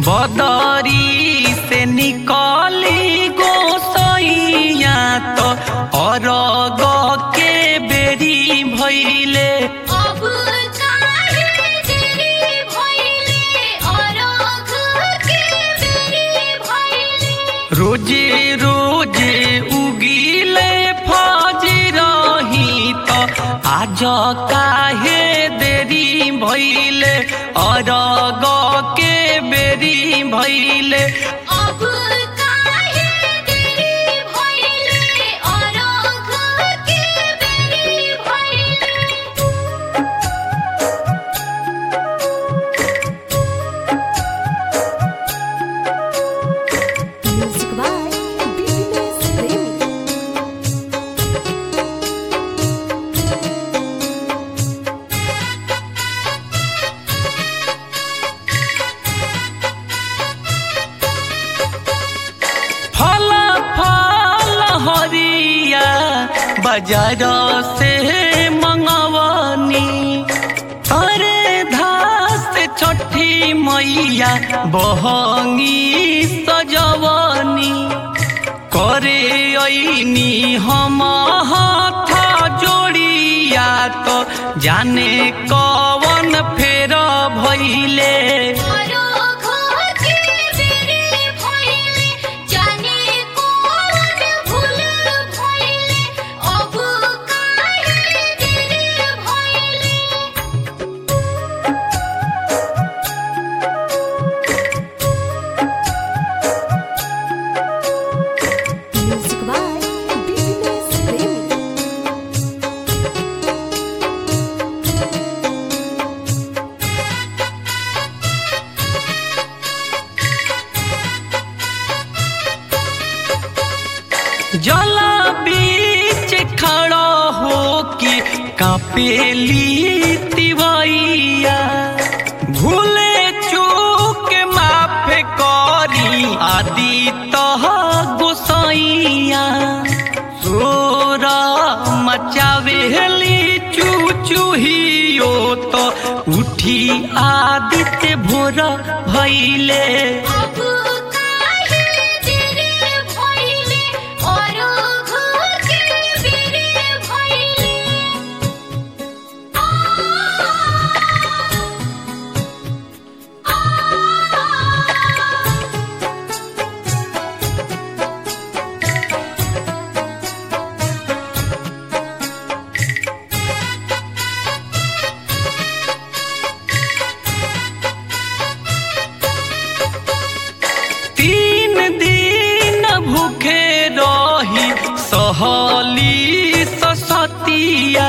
बदरी से निकली गोसैया तो अरग के बेरी भैले अब काहे देरी भइले अरघ के बेरी भइले रोजे रोजे उगिले फजरही तो आज काहे देरी भैले अरग के बेरी भैले अब काहे देरी भइले अरघ के बेरी भइले Music by BBS Premi. फल फल हरिया बाजार से मंगवनी अरे धास छठी मैया बहंगी सजवनी करे ऐनी हम हाथ जोड़िया तो जाने कवन फेर भैले अरघ के बेरी भइले जाने कौन भूल भइले अब काहे देरी भइले Music by BBS Premi. जल बीच खड़ा हो के कापेली तिवैया भूले चूक माफ करी आदि तह गोसैया सोरा मचावेली चूचूहियो तो उठी आदित्य भोर भैले अब काहे देरी भइले अरघ के बेरी भइले तीन दिन भूखे रही सहली ससतिया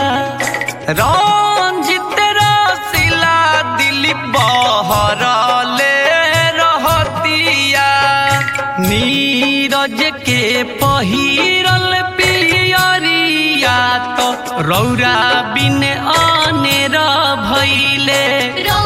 रंजित रसिला दिलीप बहरले रहतिया नीरज के पहिरल पियरिया तो रौरा बिन अनेर भैले रौ